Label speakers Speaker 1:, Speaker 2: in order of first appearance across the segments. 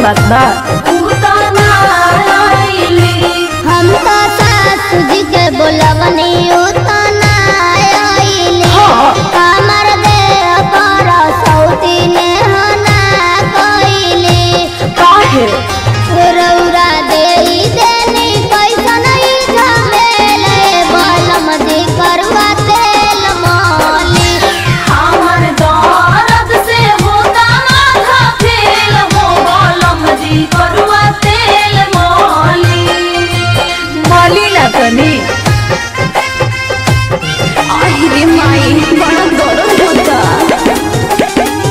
Speaker 1: बात बा
Speaker 2: हम तो सासू जी के बोलवनी उतना आइली
Speaker 1: हाँ।
Speaker 2: कमर दे कर सौती ने होना कोइली
Speaker 1: काहे
Speaker 2: रौरा दे देनी कैसन ई झमेले बलम दे करवा तेल मोली
Speaker 3: हमर दर्द से होता माथा फेल हो गलम जी करुआ तेल मोली
Speaker 1: माली ना तनी आई रे माई बड़ा दर्द होता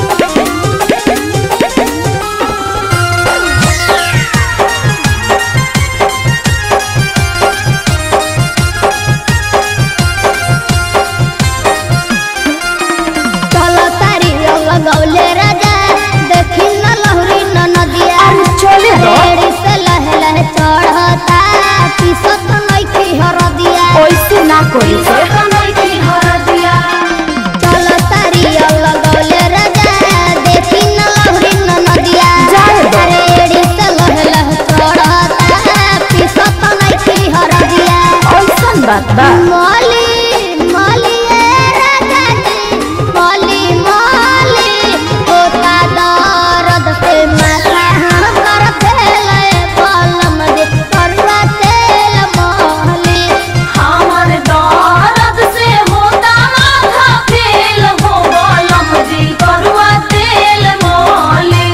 Speaker 2: चलो तारी लगौले राजा देखी न लहरी न नदिया
Speaker 1: अरे चले दो।
Speaker 2: रेड़ी से लहे लहे चढ़ता पिसत नइखी हरदिया
Speaker 1: ऐसे ना कोई से
Speaker 2: चलो तारी लगौले राजा देखी न लहरी न नदिया
Speaker 1: जाए दो।
Speaker 2: रेड़ी से लहे लहे चढ़ता पिसत नइखी हरदिया
Speaker 1: ऐसन बात बा
Speaker 2: मौली मौली ए राजा जी मौली मौली होता दर्द से माथा हमर फेले बलम दे करवा तेल मौली
Speaker 3: हमर दर्द से होता माथा फेल हो गलम जी करुआ तेल मोली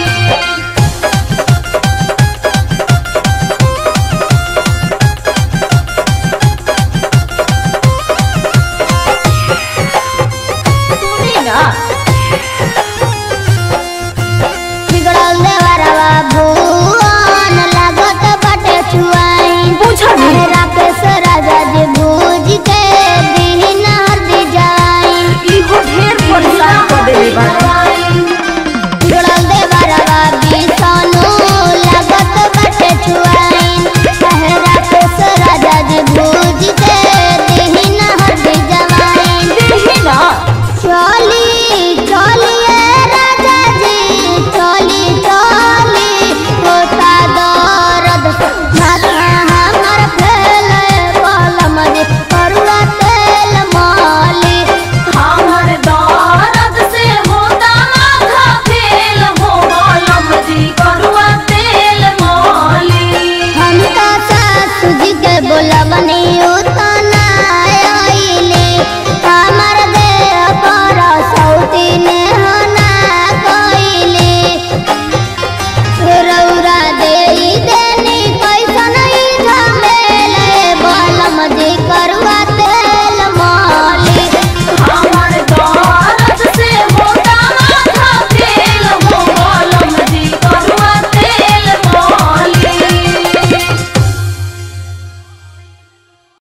Speaker 1: सुनी ना
Speaker 2: बिगड़ल देवरवा भुवन लागत बाटे छुआई
Speaker 1: बुझनी।
Speaker 2: अरे राकेश राजा जी भूज के दीन हरदी जाई
Speaker 1: इहो ढेर परेशान कर देले बा
Speaker 2: बिगड़ल देवरवा बिसनु लागत बाटे छुआई अरे राकेश राजा जी भूज के दीन हरदी जवाई
Speaker 1: देही ना
Speaker 2: चली